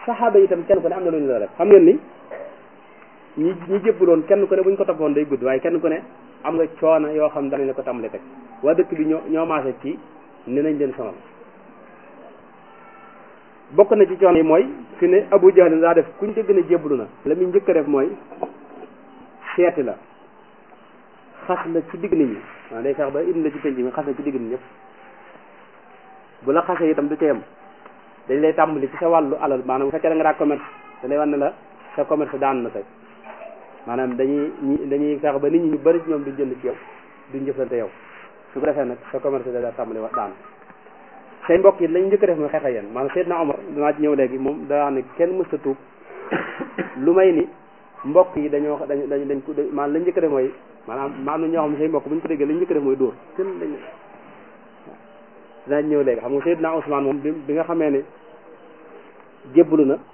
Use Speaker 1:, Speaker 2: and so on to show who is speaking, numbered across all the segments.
Speaker 1: saxaaba yi itam kenn ku ne am na lu ñu la def xam ngeen ni ñi ñi jébbuloon kenn ku ne bu ñu ko toppoon day gudd waaye kenn ku ne am nga coono yoo xam danañ la ko tàmbali teg waa dëkk bi ñoo ñoo maase ci ne nañ leen sonal bokk na ci coono yi mooy fi ne Abu Jahl daa def kuñ dégg ne jébbalu na la muy njëkk a def mooy seeti la xas la ci digg nit ñi waaw day fex ba indi la ci penc mi xas la ci digg nit ñëpp bu la xasee itam du ca yem dañ lay tàmbali ci sa wàllu alal maanaam bu fekkee da nga daa commerce da lay wan ne la sa commerce daan na tey maanaam dañuy ñi dañuy fex ba nit ñi ñu bëri ci ñoom duñ jënd ci yow duñ jëflante yow su ko defee nag sa commerce da daa tàmbali wa daan say mbokk yi lañ njëkk a def mooy xeex ak yéen maanaam Seydina Omar danaa ci ñëw léegi moom daa wax ne kenn mës a tuub lu may ni mbokk yi dañoo dañ dañ dañ ko maanaam lañ njëkk a def mooy maanaam ma am na ñoo xam ne say mbokk bu ñu ko déggee lañ njëkk a def mooy dóor kenn dañ dinañ ñëw léegi xam nga Seydina Ousmane moom bi bi nga xamee ne jébbalu na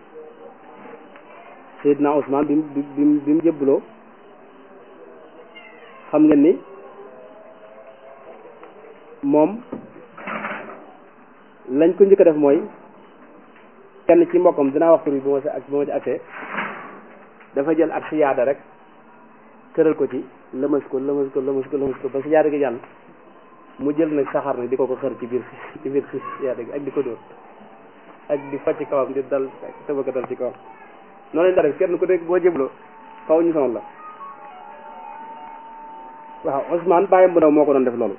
Speaker 1: Seydina Ousmane bi mu bi mu bi mu jébbaloo xam ngeen ni moom lañ ko njëkk a def mooy kenn ci mbokkam dinaa wax tur bi bu ma si ak bu ma ci accès dafa jël ak siyaada rek tëral ko ci lëmas ko lëmas ko lëmas ko lëmas ko ba siyaada gi jàll mu jël nag saxaar nag di ko ko xër ci biir ci biir siyaada gi ak di ko dóor ak di fa ci kawam di dal tëbaka dal ci kawam noonu lañ daa def kenn ku nekk boo jëbloo faw ñu sonal la waaw Ousmane bàyyam bu ndaw moo ko doon def loolu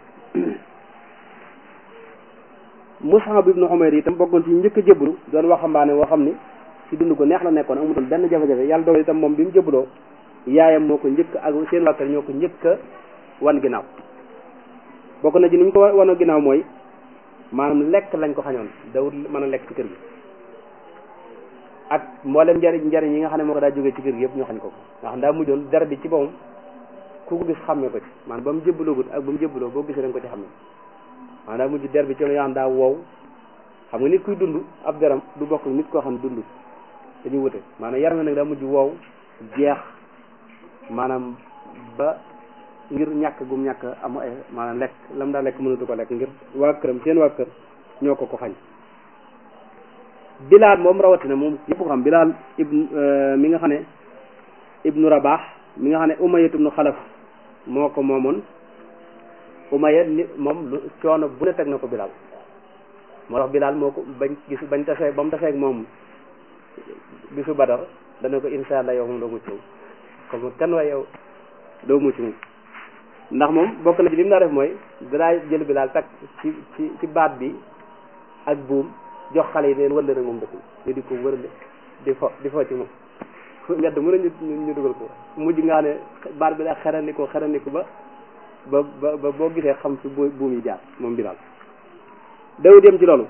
Speaker 1: Mus'ab ibnu Umayr itam bokkoon ci njëkk a jébbalu doon waxambaane woo xam ni ci dund ko neex la nekkoon amutoon benn jafe-jafe yàlla dogal itam moom bi mu jébbaloo yaayam moo ko njëkk ak seen wàkkar ñoo ko njëkk a wan ginnaaw bokk na ci ni ñu ko wan ginnaaw mooy maanaam lekk lañ ko xañoon dawut mën a lekk ci kër gi ak mboolem njariñ njariñ yi nga xam ne moo ko daa jógee ci kër gi yëpp ñoo xañ ko ko ndax daa mujjoon der bi ci boppam ku ko gis xàmmee ko ci maanaam ba mu jébbaloogut ak ba mu jébbaloo boo gisee da nga ko ci xam ne maanaam daa mujj der bi ci yoo xam daa wow xam nga nit kuy dund ab deram du bokk nit koo xam ne dund dañuy wute maanaam yaram nag daa mujj wow jeex maanaam ba ngir ñàkk gum ñàkk am ay maanaam lekk lam daa lekk mënatu ko lekk ngir waa këram seen waa kër ñoo ko ko xañ bilaal moom rawatina moom yëpp ko xam bilaal ibn mi nga xam ne ibnu rabaax mi nga xam ne umayat ibnu xalaf moo ko moomoon umayat ni moom lu coono bu ne teg na ko bilaal moo tax bilaal moo ko bañ gis bañ tasee ba mu taseeg moom bisu badar dana ko insha allah yow moom doo mucc moom comme kan waay yow doo mucc moom ndax moom bokk na ci li mu daa def mooy danaa jël bilaal takk ci ci ci baat bi ak buum jox xale yi leen wëlle nag moom dëkk ñu di ko wërale di fo di fo ci moom fu mbedd mën a ñu ñu dugal ko mujj nga ne baat bi daa xerandi ko xerandi ko ba ba ba boo gisee xam fi buum yi jaar moom bilaal dawut yem ci loolu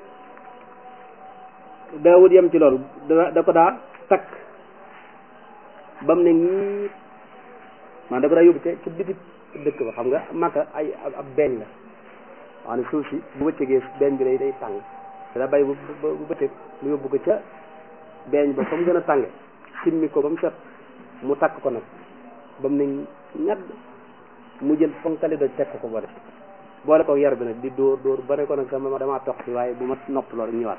Speaker 1: dawut yem ci loolu da da ko daa takk ba mu ne ñii man da ko daa yóbbu ca ca biti dëkk ba xam nga màkka ay ab beeñ la wax ne suuf si bu bëccëgee beeñ bi day day tàng da bàyyi bu bu bëccëg mu yóbbu ko ca beeñ ba fa mu gën a tànge simmi ko ba mu set mu takk ko nag ba mu ne ñadd mu jël fonkali doj teg ko ko boole boole ko yar bi nag di dóor dóor bare ko nag sama damaa tox si waaye bu ma nopp loolu ñëwaat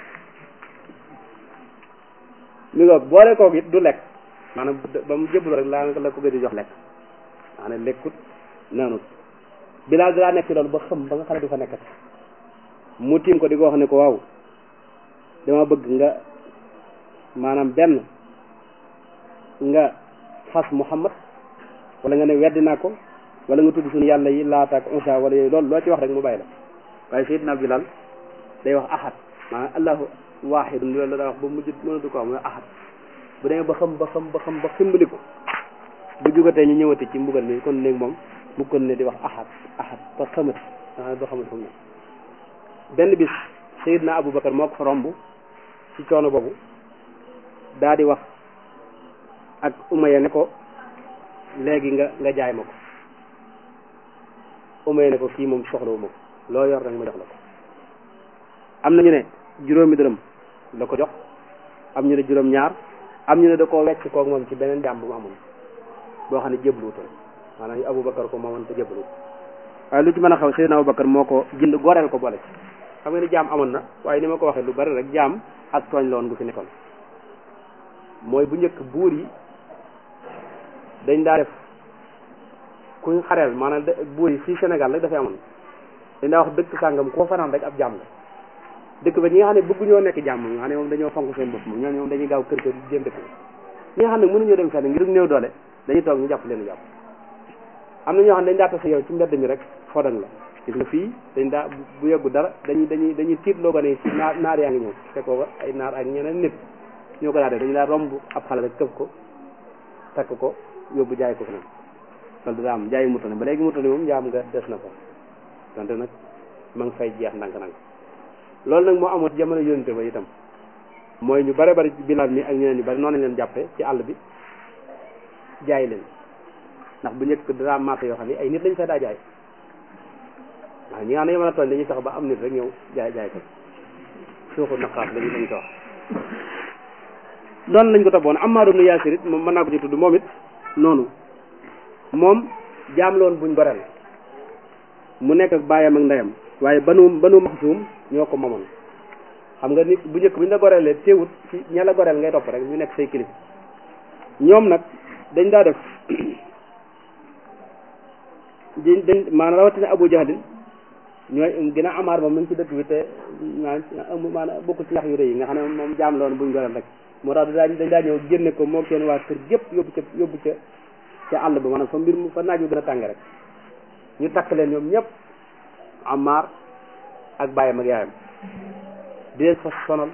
Speaker 1: mi ngoog boole koog it du lekk maanaam ba mu jëblu rek laa la ko gën di jox lekk maanaam lekkut naanut bilaal daa nekk ci loolu ba xam ba nga xam ne du fa nekkati mu tiim ko di ko wax ne ko waaw dama bëgg nga maanaam benn nga xas Muhammad wala nga ne weddi naa ko wala nga tudd suñu yàlla yi laata ak unsa wala yooyu loolu loo ci wax rek mu bàyyi la waaye Seydina Bilal day wax ahad maanaam allahu waahidun loolu la daa wax ba mujj mënatu ko wax mooy ahad bu demee ba xam ba xam ba xam ba ximbali ko bu jugatee ñu ñëwati ci mbugal mi kon néeg moom mu kon ne di wax ahad ahad ba xamati maanaam ba xamati fu mu ne benn bis Seydina Aboubacar moo ko fa romb ci coono boobu daa di wax ak Umayya ne ko léegi nga nga jaay ma ko Umayya ne ko kii moom soxlawu ma ko loo yor rek ma jox la ko am na ñu ne juróomi dërëm la ko jox am ñu ne juróom ñaar am ñu ne da koo wecc koog moom ci beneen jaam bu mu amoon boo xam ne jébbaluutoon maanaam ñu Aboubacar ko moomoon te jébbaluut waaye lu ci mën a xaw Seydina Aboubacar moo ko jënd goreel ko boole ci xam nga ni jaam amoon na waaye ni ma ko waxee lu bari rek jaam ak tooñ la woon gu fi nekkoon mooy bu njëkk buur yi dañ daa def kuñ xareel maanaam buur yi fii Sénégal rek dafay amoon dañ daa wax dëkk sàngam koo fanaan rek ab jàmm la dëkk ba ñi nga xam ne bëgguñoo nekk jàmm nga xam ne moom dañoo fonk seen bopp moom ñooñu moom dañuy gaaw kër kër jéem dëkk ñi nga xam ne mënuñoo dem fenn ngir néew doole dañuy toog ñu jàpp leen jàpp am na ñoo xam ne dañ daa tase yow ci mbedd mi rek fodan la gis nga fii dañ daa bu yeggu dara dañuy dañuy dañuy tiit loo gone ci naar naar yaa ngi ñëw fekkoo ba ay naar ak ñeneen nit ñoo ko daa def dañu daa romb ab xale rek këf ko takk ko yóbbu jaay ko feneen loolu daa am jaayi mutane ba léegi mutane moom njaam nga des na fa wante nag ma ngi fay jeex ndànk-ndànk loolu nag moo amoon ci jamono yónente ba itam mooy ñu bare bari ci bilaal mi ak ñeneen ñu bari noonu lañ leen jàppee ci àll bi jaay leen ndax bu njëkk daa marché yoo xam ne ay nit lañ fay daa jaay waaw ñi nga xam ne mën a tooñ dañuy sax ba am nit rek ñëw jaay jaay ko suuxu naqaat lañu lañ ko wax noonu lañ ko toppoon Ammaar ibn Yaasir it moom mën naa ko ci tudd moom it noonu moom jaam loon buñ goreel mu nekk ak baayam ak ndeyam waaye banu banu maxsuum ñoo ko moomoon xam nga nit bu njëkk bu ñu la goreelee teewut ci ña la goreel ngay topp rek ñu nekk say kilif ñoom nag dañ daa def dañ dañ maanaam rawatina Abu Jahlin ñooy gën a amaar moom mu ngi ci dëkk bi te maanaam bokkul ci ñax yu rëy yi nga xam ne moom jaam loon buñ goreel rek moo tax dañ dañ daa ñëw génne ko moo seen waa kër gépp yóbbu ca yóbbu ca ca àll ba maanaam fa mbir mu fa naaj wu gën a tàng rek ñu takk leen ñoom ñëpp Ammaar ak bàyyam ak yaayam di leen fa sonal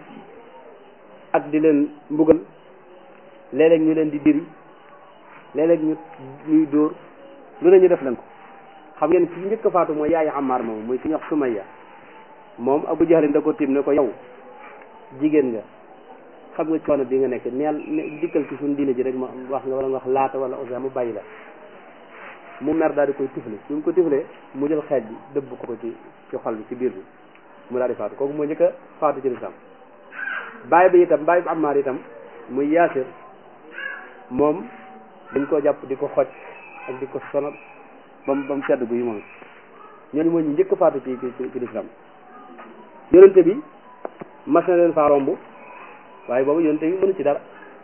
Speaker 1: ak di leen mbugal léeg-léeg ñu leen di diri léeg-léeg ñu ñuy dóor lu ne ñu def leen ko xam ngeen ci njëkk a faatu mooy yaayu Ammaar moom muy ki ñuy wax Sumayya moom Abu Jahlin da ko tiim ne ko yow jigéen nga xam nga coono bi nga nekk neel dikkal ci suñu diine ji rek ma wax nga wala nga wax laata wala osa mu bàyyi la mu mer daal di koy tifle bi mu ko tiflee mu jël xeej bi dëbb ko ko ci ci xol bi ci biir bi mu daal di faatu kooku moo njëkk a faatu ci lislaam bàyyi bi itam bàyyi bi Ammaar itam muy Yaasir moom dañ koo jàpp di ko xoj ak di ko sonal ba mu ba mu sedd guy moom ñooñu moo ñu njëkk a faatu ci ci ci lislaam yonente bi mas na leen faa romb waaye boobu yonente bi mënu ci dara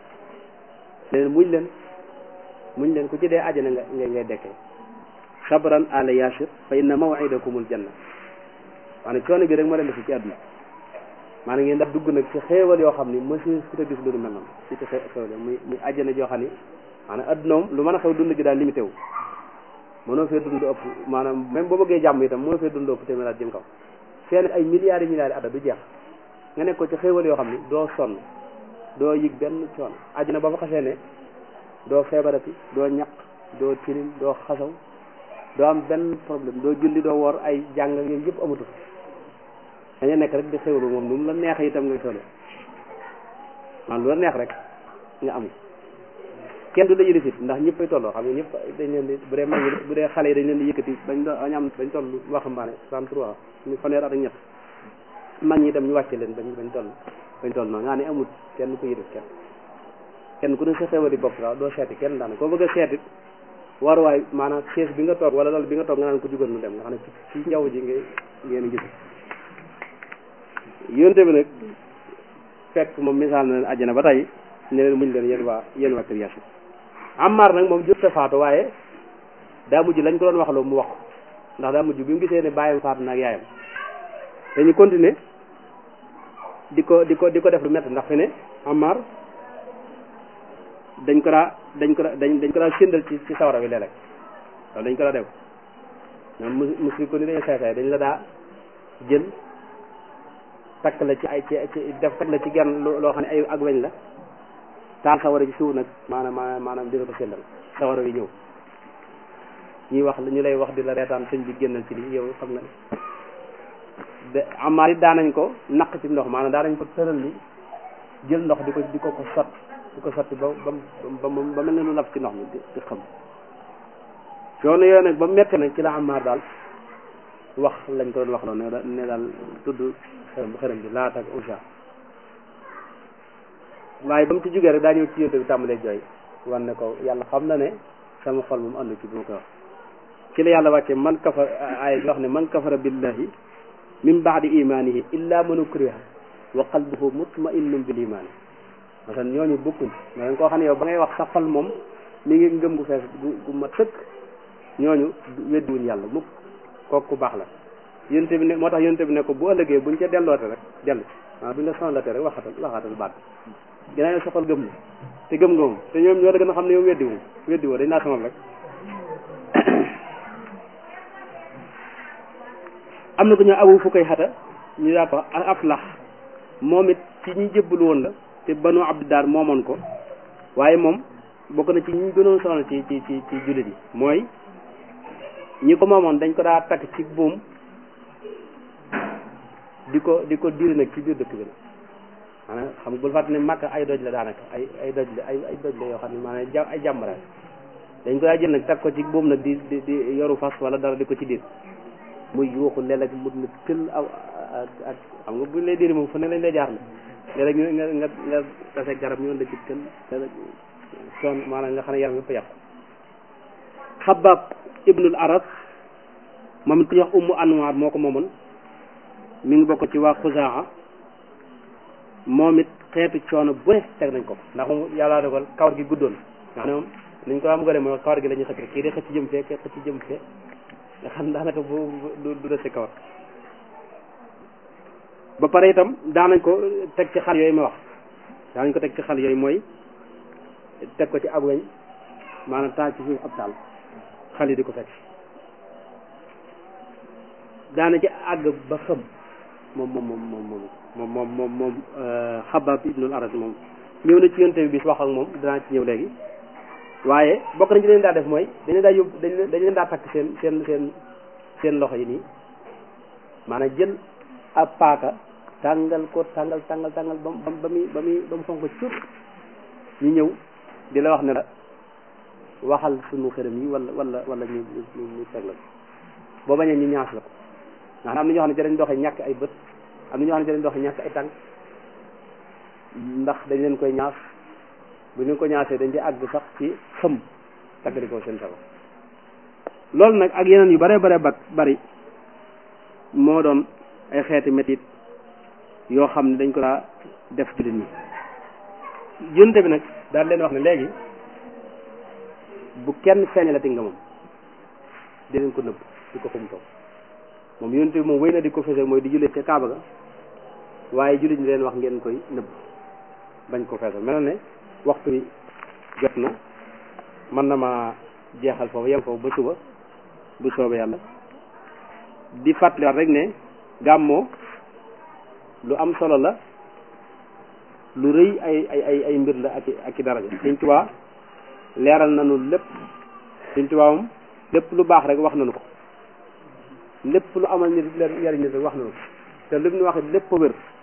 Speaker 1: leen muñ leen muñ leen ku ci dee àjjana nga ngay ngay dekkee sabran ala yasir fa inna mawidakumul janna maanaam coono bi rek moo leen def ci àdduna maanaam ngeen daf dugg nag ci xéewal yoo xam ni monsieur su gis lu mel noonu ci ci xéewal muy muy àjjana joo xam ni maanaam àdduna moom lu mën a xew dund gi daal limité wu mënoo fee dund ëpp maanaam même boo bëggee jàmm itam mënoo fee dund ëpp téeméer at jëm kaw seen ay milliards yi milliards yi adda du jeex nga nekk ko ci xéewal yoo xam ni doo sonn doo yëg benn coono àjjana ba fa xasee ne doo feebarati doo ñaq doo tilim doo xasaw doo am benn problème doo julli doo wor ay jàng yooyu yëpp amatu dañu nekk rek di xéwlu moom nu mu la neex itam nga xéwlu man lu la neex rek nga am kenn du la yëlifit ndax ñëppay tolloo xam nga ñëpp dañ leen di bu dee mag bu dee xale yi dañ leen di yëkkati bañ do bañ am bañ toll waxambaane trente-trois ñu fanweer at ak ñett mag ñi itam ñu wàcce leen bañ bañ toll bañ toll noonu nga ne amul kenn ko yëlif kenn kenn ku ne sa xewali bopp daal doo seeti kenn daana koo bëgg a seetit waruwaay maanaam chaise bi nga toog wala loolu bi nga toog nga naan ko jugal nu dem nga xam ne ci ci njaww ji ngay ngeen gis yonte bi nag fekk moom misaal na leen àjjana ba tey ne leen muñ leen yéen waa yéen waa kër Yaasir Ammaar nag moom jot a faatu waaye daa mujj lañ ko doon wax loo mu wax ndax daa mujj bi mu gisee ne bàyyam faatu na ak yaayam dañu continuer di ko di ko di ko def lu métti ndax fi ne Ammaar dañ ko daa dañ ko daa dañ dañ ko daa séndal ci ci sawara bi léeg-léeg loolu dañ ko daa def ñoom musri ko ni dañu saay saay dañ la daa jël takk la ci ay ci def takk la ci genn loo xam ne ay ak weñ la taal sawara ci suuf nag maanaam maanaam dina ko séndal sawara wi ñëw ñuy wax ñu lay wax di la reetaan sëñ bi génnal ci lii yow xam nga de amaar it daanañ ko naq ci ndox maanaam daanañ ko tëral li jël ndox di ko di ko ko sot di ko sotti ba ba ba ba mel ne lu lab ci ndox mi di di xam coono yooyu nag ba metti nag ci la amaar daal wax lañ ko doon wax loolu ne ne daal tudd xërëm bu xërëm bi laata ak usa waaye ba mu ci jógee rek daa ñëw ci yonte bi tàmbalee jooy wan ne ko yàlla xam na ne sama xol moom ànd ci bu ma koy wax ci la yàlla wàcce man kafar aaya bi wax ne man kafara billahi min baadi imanihi illa man ukriha wa qalbuhu mutma'innun bil iman masalan ñooñu bokkuñ masalan koo xam ne yow ba ngay wax sa xol moom mi ngi ngëm gu fees gu gu ma tëkk ñooñu weddiwuñ yàlla mukk kooku ku baax la yonte bi ne moo tax yonte bi ne ko bu ëllëgee buñ ca delloote rek dellu waaw buñ la sonlate rek waxatal waxatal baat ginnaaw yow sa xol gëm na te gëm nga moom te ñoom ñoo la gën a xam ne yow weddiwu weddiwoo dañ naa sonal rek am na ko ñoo abu fu koy xata ñu daa ko aflax moom it ci ñi jébbalu woon la te banu abdidaar moomoon ko waaye moom bokk na ci ñi gënoon sonal ci ci ci ci jullit yi mooy ñi ko moomoon dañ ko daa takk ci buum di ko di ko diri nag ci biir dëkk bi la maanaam xam nga bul fàtte ne màkk ay doj la daanaka ay ay doj la ay ay doj la yoo xam ne maanaam ja ay jàmbara dañ ko daa jël nag takk ko ci buum nag di di di yoru fas wala dara di ko ci dir muy yuuxu léeg-léeg mu ne tël aw ak xam nga buñ lay diri moom fu ne lañ lay jaar la léeg-léeg nga nga nga tase garab ñu la ci tël léeg-léeg son maanaam nga xam ne yaram yëpp yàqu xabaab ibnul aras moom it ku ñuy wax ummu anwaar moo ko moomoon mi ngi bokk ci waa xuzaa moom it xeetu coono bu ne teg nañ ko ndax moom yàlla dogal kawar gi guddoon nga xam ne moom niñ ko am gone mooy kawar gi la ñuy xëcc kii de xëcc jëm fee kii xëcc jëm fee nga xam daanaka bu du du des ci kawar ba pare itam daanañ ko teg ci xal yooyu ma wax daanañ ko teg ci xal yooyu mooy teg ko ci ab weñ maanaam taal ci suuf ab taal xal yi di ko fekk daana ci àgg ba xëm moom moom moom moom moom moom moom moom xabaab ibnul aras moom ñëw na ci yonte bi bis wax ak moom danaa ci ñëw léegi waaye bokk nañ ci leen daa def mooy dañu daa yóbbu dañ dañ leen daa takk seen seen seen seen loxo yi nii maanaam jël ab paaka tàngal ko tàngal tàngal tàngal ba mu ba muy ba muy ba mu fonk cuur ñu ñëw di la wax ne la waxal sunu xërëm yi wala wala wala ñu ñu ñu teg la ko boo bañee ñu ñaas la ko ndax am na ñoo xam ne dañ doxee ñàkk ay bët am na ñoo xam ne dañ doxee ñàkk ay tànk ndax dañ leen koy ñaas bu ñu ko ñaasee dañ ci àgg sax ci xëm taggali ko seen sago loolu nag ak yeneen yu bare bare ba bari moo doon ay xeeti métit yoo xam ne dañ ko daa def jullit ñi yonte bi nag daal leen wax ne léegi bu kenn feeñalati nga moom di leen ko nëbb di ko xum toog moom yonte bi moom wéy na di ko feesal mooy di jullee ca Kaaba ga waaye jullit ñi leen wax ngeen koy nëbb bañ ko feesal mel ne waxtu bi jot na mën na ma jeexal foofu yem foofu ba suba bu soobee yàlla di fàttaliwaat rek ne gàmmoo lu am solo la lu rëy ay ay ay ay mbir la ak ak i daraja Sëñ Tuubaa leeral nañu lépp Sëñ Tuubaa moom lépp lu baax rek wax nañu ko lépp lu amal nit njariñ nit rek wax nañu ko te lu mu wax lépp a wér